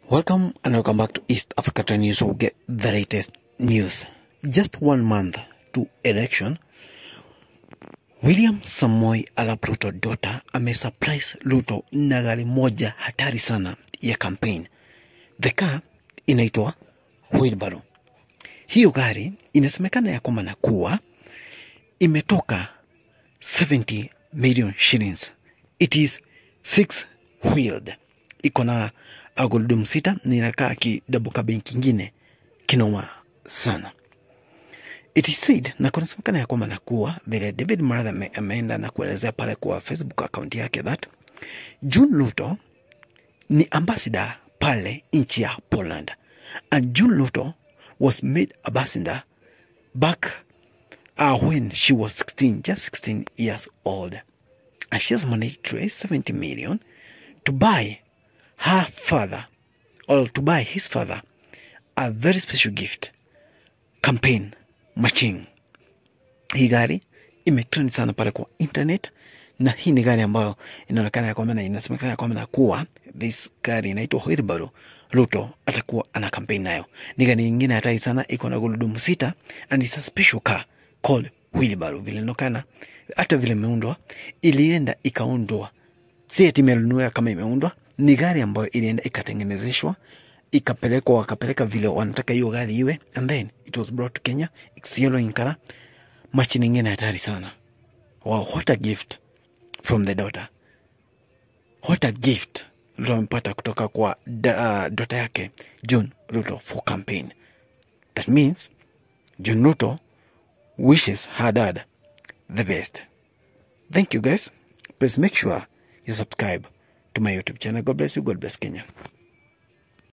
Welcome and welcome back to East Africa Trend News. We'll get the latest news. Just one month to election, William Samoei Arap Ruto daughter amesurprise Ruto na gari moja hatari sana ya campaign. The car inaitwa wheelbarrow. Hiyo gari inasemekana ya kwamba na kuwa imetoka 70 million shillings. It is six wheeled, iko na agurudumu sita na inakaa kidouble cabin kingine kinoma sana. It is said na kunasemekana ya kwamba na kuwa vile David Maraga ame- ameenda na kuelezea pale kwa Facebook account yake that June Ruto ni ambassador pale nchi ya Poland and June Ruto was made ambassador back uh, when she was 16, just 16 years old. And she has managed to raise 70 million to buy her father, or to buy his father, a very special gift campaign machine. Hii gari imetrend sana pale kwa internet, na hii ni gari ambayo inaonekana ya kwamba na inasemekana ya kwamba na kuwa this gari inaitwa wheelbarrow. Ruto atakuwa ana campaign nayo. Ni gari nyingine hatari sana, iko na gurudumu sita and it's a special car called wheelbarrow. Vile inaonekana hata vile imeundwa, ilienda ikaundwa si eti imenunua kama imeundwa, ni gari ambayo ilienda ikatengenezeshwa ikapelekwa, wakapeleka vile wanataka hiyo gari iwe, and then it was brought to Kenya. It's yellow in color. Machi nyingine hatari sana. Wow, what a gift from the daughter. What a gift Ruto amepata kutoka kwa da, uh, daughter yake June Ruto for campaign. That means June Ruto wishes her dad the best. Thank you guys. Please make sure you subscribe to my YouTube channel. God bless you. God bless Kenya.